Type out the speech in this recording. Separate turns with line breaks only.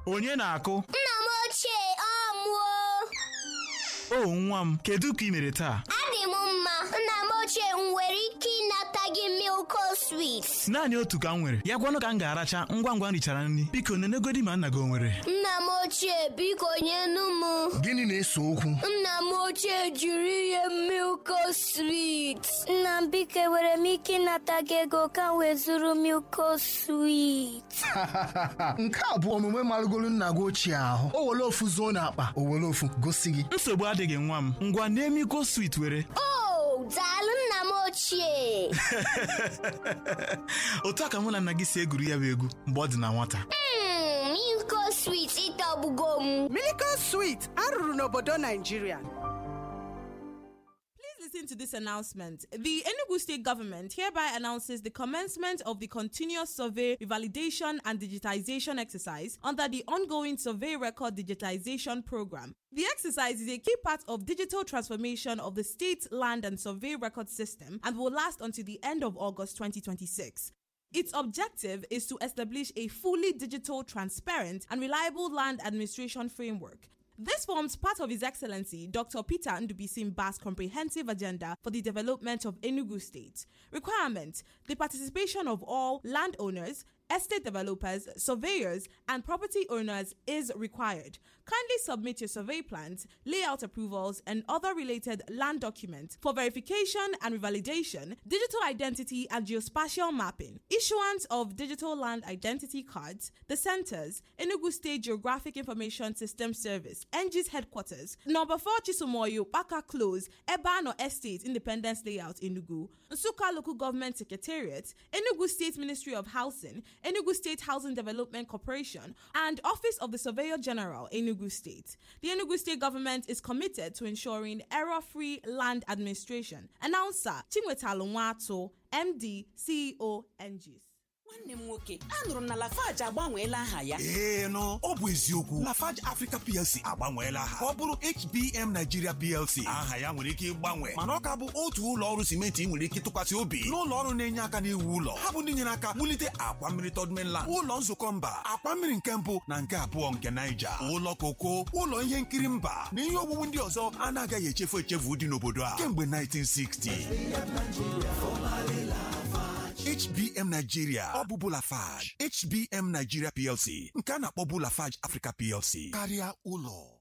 onye na-akụ
Nna m ochie ọ mụọ
o nwa m kedu ka ị mere taa
adị m mma nna m ochie m nwere ike ịnata gị milko swit
naanị otu ka m nwere ya gwanụ ka m ga-aracha ngwa ngwa m richara nri biko nenegodi ma nna gị o nwere
nna m ochie biko nyenu m
Gịnị na-ese okwu?
nna m ochie jiri ihe milko swit nna m biko enwere m ike ịnata gị ego ka m wee zụrụ milko swit
Nke a bụ omume marụgolu nna gị ochie ahụ. O were ofu zuo n'akpa, o were ofu gosi gị.
nsogbu adịghị nwa m ngwa na-emiko swit were
o daalụ nna m ochie
otu a ka mụ na nna gị si egwuri ya bụ egwu mgbe ọ dị na nwata
Mm, milko swit ịtọgbugo m
Miracle Sweet arụrụ n'obodo Nigeria.
Please listen to this announcement. The Enugu State Government hereby announces the commencement of the continuous survey, revalidation, and digitization exercise under the ongoing Survey Record Digitization Program. The exercise is a key part of digital transformation of the state land and survey record system and will last until the end of August 2026. Its objective is to establish a fully digital, transparent, and reliable land administration framework. This forms part of His Excellency Dr. Peter Ndubisimba's comprehensive agenda for the development of Enugu State. Requirement The participation of all landowners, estate developers, surveyors, and property owners is required. Kindly submit your survey plans, layout approvals, and other related land documents for verification and revalidation, digital identity and geospatial mapping, issuance of digital land identity cards, the centers, Enugu State Geographic Information System Service, NG's headquarters, number 4 Chisumoyo, Baka Close, Ebano Estate, Independence Layout, Enugu, Nsuka Local Government Secretariat, Enugu State Ministry of Housing, Enugu State Housing Development Corporation, and Office of the Surveyor General, Enugu State. The Enugu State government is committed to ensuring error-free land administration. Announcer Chinwetalu Nwato, MD, CEO, NGs.
nwanne m nwoke anụrụ m na lafaji agbanweela aha ya
ee nụ ọ bụ eziokwu lafarge africa plc agbanweela aha ka ọ bụrụ hbm nigeria plc aha ya nwere ike ịgbanwe mana ọ ka bụ otu ụlọ ọrụ simenti ị nwere ike tụkwasị obi n'ụlọ ọrụ na-enye aka n'iwu ụlọ ha bụ ndị nyere aka wulite akwa mmiri third mainland ụlọ nzukọ mba akwa mmiri nke mbụ na nke abụọ nke naija ụlọ koko ụlọ ihe nkiri mba na ihe owuwu ndị ọzọ a na-agaghị echefu echefu dị n'obodo a kemgbe 1960 HBM Nigeria ọ bụ Bulafage HBM Nigeria PLC nke a na-akpọ Bulafage Africa PLC karịa ụlọ